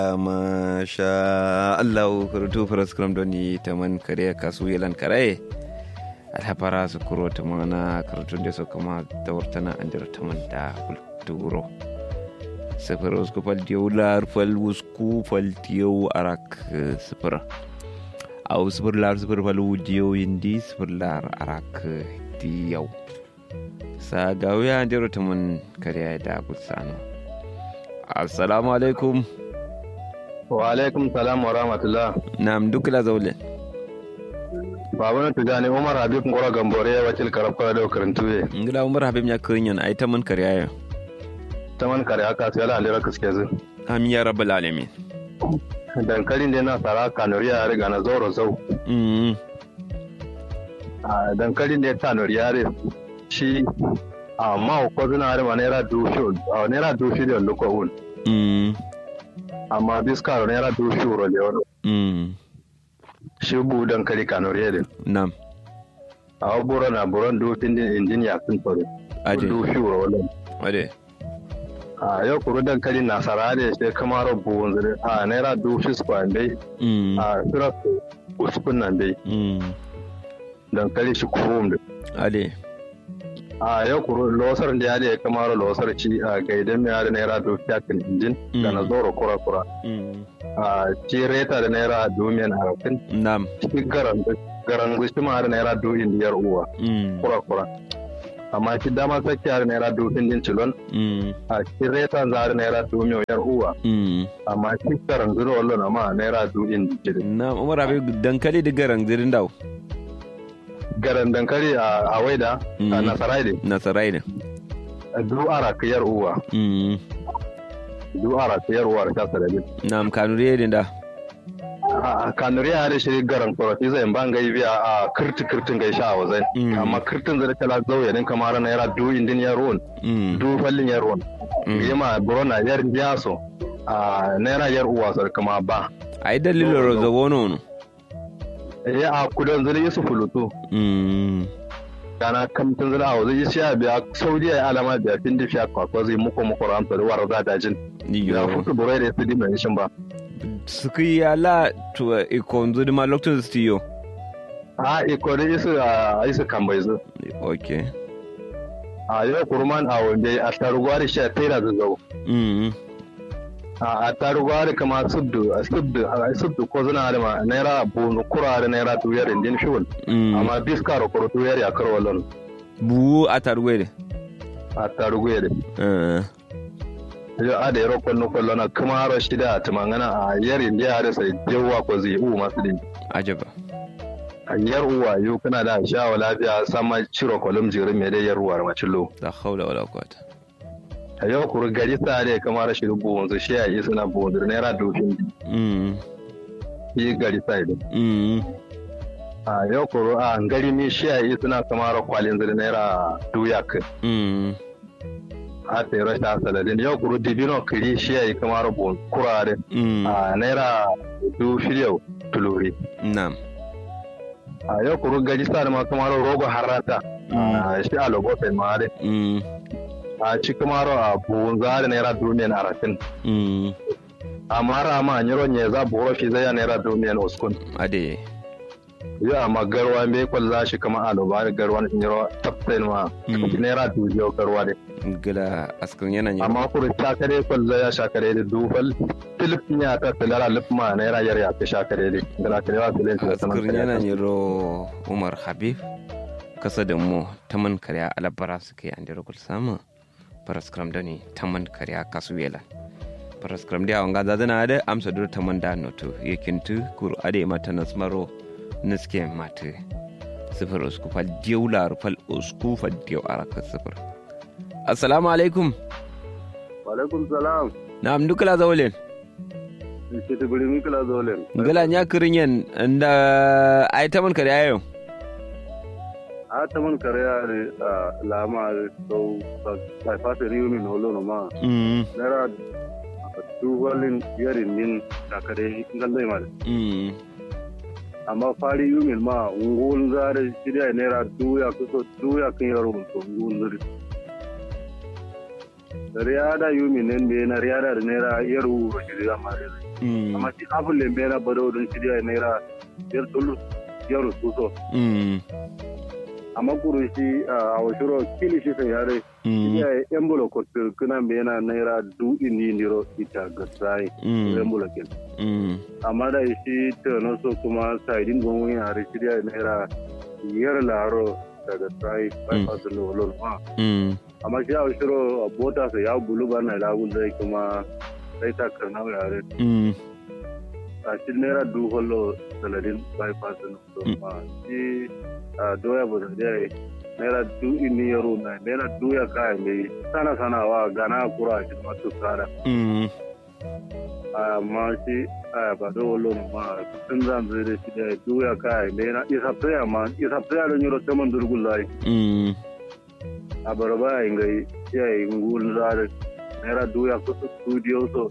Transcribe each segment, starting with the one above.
masha Allah kurutu faraskram doni taman kare kasu yelan kare alhapara su kuro tamana karutun da su kama da wartana an jira taman da kulturo sifir usku fal diyau fal usku fal diyau arak sifir au sifir lar sifir fal diyau indi sifir lar arak diyau sa gawiya an jira taman kare da kutsano assalamu alaikum wa alaikum salam wa rahmatullah nam duk la zaule baba na tujani umar habib ngora gambore ya wacil karab kala da karantuye ngila umar habib nya kirinyon ay taman kariya ta man kare aka sai ala alira kaske zu amin ya rabbal alamin dankalin da na sara kanuriya ya riga na zoro zau mm a dankalin da ya tanuriya re shi amma ko zuna har ma naira dushu a naira dushu da lokon mm amma biska naira dushu ro le wono mm shi bu dankali kanuriya din nam a buro na buron dufin din injin ya sun tsoro Aje. dushu ro wono wade a yau kuru dankalin na sara da sai kamar buwun zire a naira dushu su bai mm a sura uskun nan bai mm dankali shi kurum da ade a yau kuru losar da ya da ya kamar losar ci a gaidan mai da naira dushu ya kan injin da na zoro kura kura mm a ci reta da naira domin harafin nam shi garan garan gushi ma da naira domin biyar uwa mm kura kura amma shi dama sake da naira domin din cilon mm a shi reta za da naira domin biyar uwa mm amma shi garan zuru wallo na ma naira domin cilon nam umar habib dankali da garan zirin daw garan dankali a a waida a Mm. nasarai ne nasarai ne du ara kiyar uwa mm du ara kiyar uwa da kasa da bin nam kanuriye din da a kanuri ya da shi garan korofi zai ban gai biya a kirti kirtin gai sha wazai Mm. amma kirtin zai kala zauye din kamar na yara du indin ya ruwan mm du fallin ya ruwan Mm. yima burona yar biyaso a naira yar uwa sar kama ba ay dalilo ro zawono no ya a kudan zai yi su fulutu mm kana kamtin zai a wazai shi ya biya saudiya ya alama biya fin da fiya kwakwa zai muku muku ramsa da warar zadajin ya yo futu burai da su dimai shin ba suki ya la to ikonzo di ma lokacin stiyo a ikori isu a isu kan bai zu okay a yau kurman a wanda a tarugwari shi a taira zazzau mm a tarugwari kama subdu a subdu a subdu ko zuna da ma naira bunu kura da naira tuyar indin shul mm amma biska ro kuro tuyar ya karo walon bu atarwede a tarugwari eh yau a da yaro kwallo kwallo na kuma ro shida a tumangana a yar indiya da sai jewa ko zai u masu din ajaba a yar uwa yau kana da shawa lafiya sama ciro kolum jirin mai dai yar uwa macillo la hawla wala quwwata a yau kuru gari sa da kamar rashin buwan su shi a yi suna buwan da naira dofin mm yi gari sa idan mm a yau kuru a gari mi shi a yi suna kamar kwalin zai naira duyak mm a sai rashin asaladin yau kuru dibino kiri shi a yi kamar buwan kurare mm a naira du shirya tuluri nam a yau kuru gari sa da ma kamar rogo harata a shi a logofen ma dai mm a ci kamar a buwan zari naira duniyan arafin mm amma rama nyiro nye za buro fi zai naira duniyan uskun ade yo amma garwa me kwal za shi kama alo ba garwa nyiro tapten ma Mm. naira dubiyo garwa de gila askan yana yin amma kuru shakare kwal za ya shakare de dufal tilip nya ta tilara lip ma naira yar ya ta shakare de gala kare wa tilen ta askan yana yin ro umar habib kasa da mu taman karya alabara suke an da rukul sama paraskram da ne taman karya kasuwela paraskram da wanga da zana da amsa dur taman da noto yakintu kuru ade mata nasmaro niske mate sifir usku fal diyu lar fal usku fal diyu araka sifir assalamu alaikum alaikum salam na'am dukala zawlen shi ta guri min kala zolen ngala nya kirinyen nda ay taman karya yau a ta man kare ya lama so ta fata riyo min holo no ma mm naira duwalin yarin min shakare ngallai ma mm amma fari yumin ma ngul zare shirya naira duya kuso duya kan yaro mun to ngul zare riyada yumin nen be na riyada da naira yaru shirya ma mm amma shi abun le mera bado don shirya naira yar tulu yar suso mm amma kuru shi a washiro kili shi sai yare mm ya embulo ko kuna mena naira du ini niro ita gasai mm embulo ken mm amma da shi tano so kuma saidin gongon yare shirya naira yar laro daga sai bypass lolol ma mm amma shi a washiro bota sai ya bulu ba na lagun zai kuma sai ta karna yare mm a shi naira du holo saladin bypass no so Mm. ma shi a doya ba da dai naira du ini yaro na naira du ya kai mai sana sana wa gana kura shi ma to kara mm amma shi a ba da wolo ma tun zan zai da shi da du ya kai naira isa tsaya ma isa tsaya da yaro taman durgun lai mm a barba ya ngai ya yi ngul zare naira du ya kusa studio so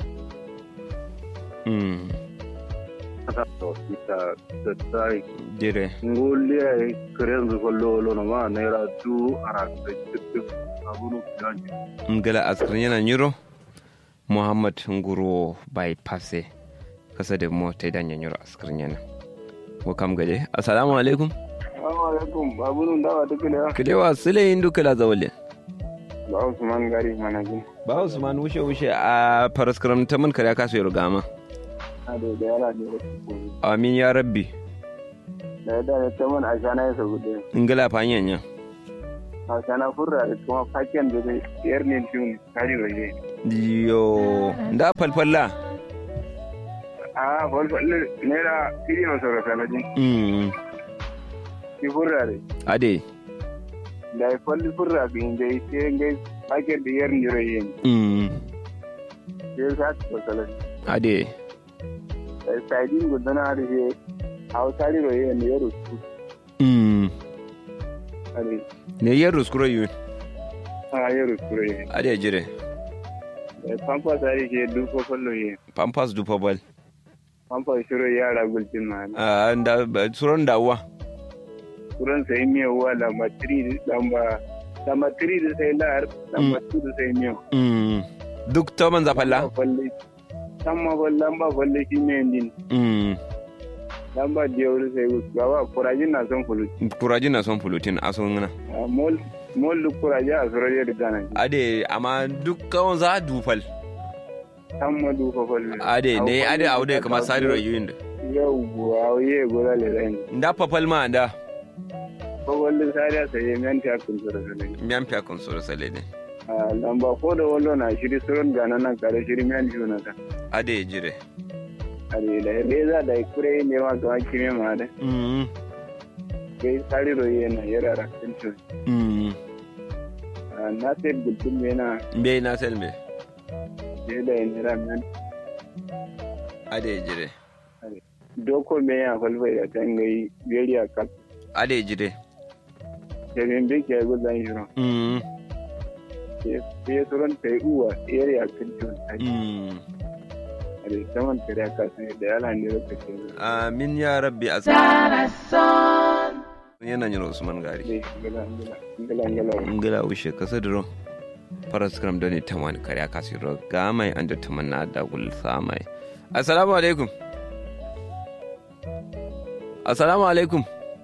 mm kasa to ita da sai dire ngoliya e kerenzu ko lolo no ma naira du ara da cikin abunu filanji ngala askrin yana nyiro muhammad nguro bypass kasa da mo ta idan nyiro askrin yana ko kam gaje assalamu alaikum assalamu alaikum abunu dawa take ne kidewa sile indu kala zawle ba usman gari manajin ba usman wushe wushe a paraskram ta man kare kasu yaro gama a da da yara ne amin ya rabbi da da ta mun a shana ya saboda ngala fanyen ya a shana furra da kuma faken da zai yar ne tun kari waje yo nda falfalla a falfalle naira kiri na saura sanajin mm ki furra da ade da ya falli furra ga inda ya ce ngai faken da yar ne rai mm sai sa ta salati ade saidin gudana da ke hausari rai ne ya rusu mm are ne yer ruskuro yu a ya rusu rai ade jire pampa sari ke duko fallo ye pampas du pobal pampa shiro yara gulcin ma ah nda suron dawa kuran sai miya wa lamba 3 lamba lamba 3 da sai lar lamba 2 da sai miya mm duk to man zafalla falle tamma bal lamba falle shi ne din mm lamba jewru sai gawa kurajin na son fulu kuraji na son fulutin a son ngana mol mol du kuraji a suraje da dana ade amma duk kawon za dufal tamma du ko falle ade ne ade aude kama sari rayuyin da yau buwa ye gola le ran nda papal ma nda ko falle sari sai ye men ta kun suraje miyan fiya kun soro sale ne lamba ko da wallo na shiri suron gana nan kare shiri men juna ta ade jire ari da reza da kure ne ma ga kime ma da mm kai sari ro yana yara rakin to mm na sai gudun yana mbe na selme je da yana ramen ade jire doko me ya falfa da tangai gari a kan ade jire da bin bi ke gudan shiro mm sai suron kai uwa yari a kan to mm ari saman kare ka sai da yala ne ro kake amin ya rabbi as yana nyiro usman gari ne ngala ngala ngala ngala ngila ushe kasa duro faras kram doni taman kare kasu ro gamai anda taman na da gul samai assalamu alaikum assalamu alaikum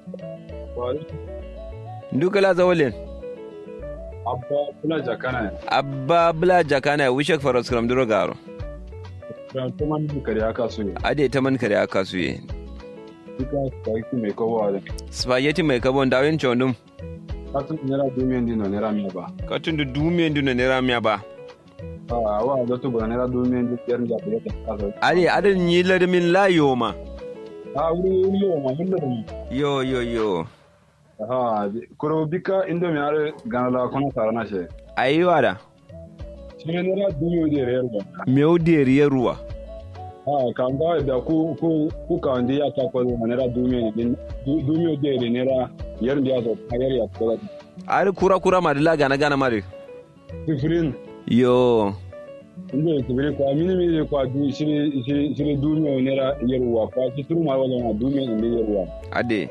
ndukala zawalen abba kula jakana abba bla jakana wishe faras kram duro garo ya kuma ni kare aka so ne ade taman kare kasu ye duka sai ki mai kowa da spaghetti mai kabon dawin chondum kasu nera dumiyan dino nera miya ba katun da dumiyan duna nera miya ba a wa da to ba nera dumiyan duk yar da ya ta so ade adan yi larmin layo ma a wuri wuri yo ma mun da mu yo yo yo ha kuro bika indo mi are ganala kono sarana she ayiwa da shi ne nera dumiyo de rayar ba meu deriyar ruwa ha kan ga da ku ku ku ka ndi ya ta ko nera dumiyo din dumiyo de de nera yar da ya so yar ya ko ari kura kura ma dila gana gana mari sifrin yo inda ya kibiri kwa mini mini kwa du shiri shiri shiri dumiyo nera yarwa kwa shi turu ma wala ma dumiyo inda yarwa ade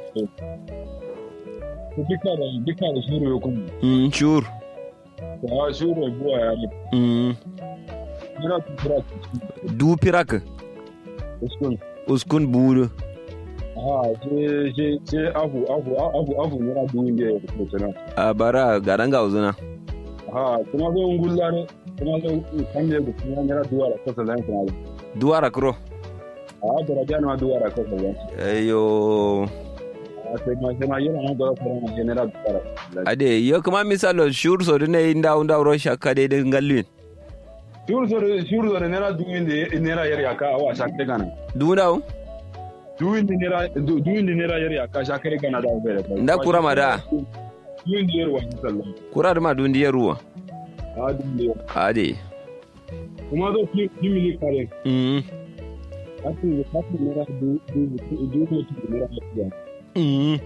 ku dika da dika da shuru ya kuma mm sure kwa shuru ya buwa ya ne mm nera tu kira du pirak uskun uskun budu ha ce ce ce afu afu afu afu nera dubu ne ya kusa na a bara garan ga uzuna ha kuma zo ngulla ne kuma zo kan ne kuma nera duwa da kasa zan kuma duwara kuro a daraja na duwa da kasa zan ayo a sai ma sai ma yana nan ga fara na nera duwa ade yo kuma misalo shur so ne inda unda ro shakka de de ngallin shuru so shuru so nera dubu ne nera yar ya ka wa shakka gana dunda dubu ne nera dubu ne nera yar ya ka shakka gana da fere nda kura mada dubu ne yar wa sallallahu kura da ma dundi ya ruwa a dubu ne ade kuma zo ki ki mili kare mm kasu kasu nera dubu dubu dubu nera ya mm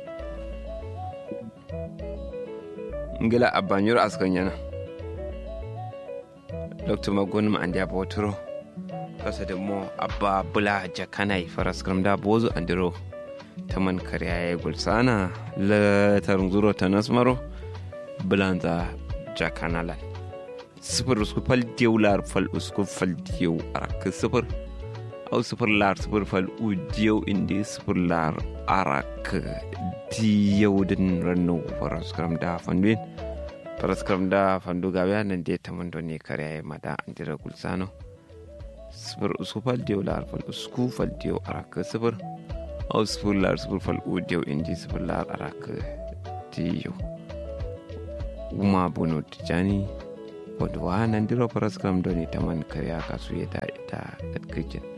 ngila abanyur askan yana dr magun ma andi aboturo kasa da mo abba bula jakanai faras da bozu andiro taman kariya ya gulsana la tarunzuro ta nasmaro bulanza jakanalan sifir usku fal diyau lar fal usku fal diyau arak sifir au sifir lar sifir fal u diyau indi sifir lar arak diyau din rannu faras da fanduin paraskram da fandu gawe nan de tamando ne kare mada andira gulsano sifir usku fal diyo lar fal usku fal diyo araka sifir au sifir lar sifir fal u diyo indi sifir lar araka diyo uma bono tijani wanda wa nan diro paraskram do ne taman kare aka su ya da ita at kitchen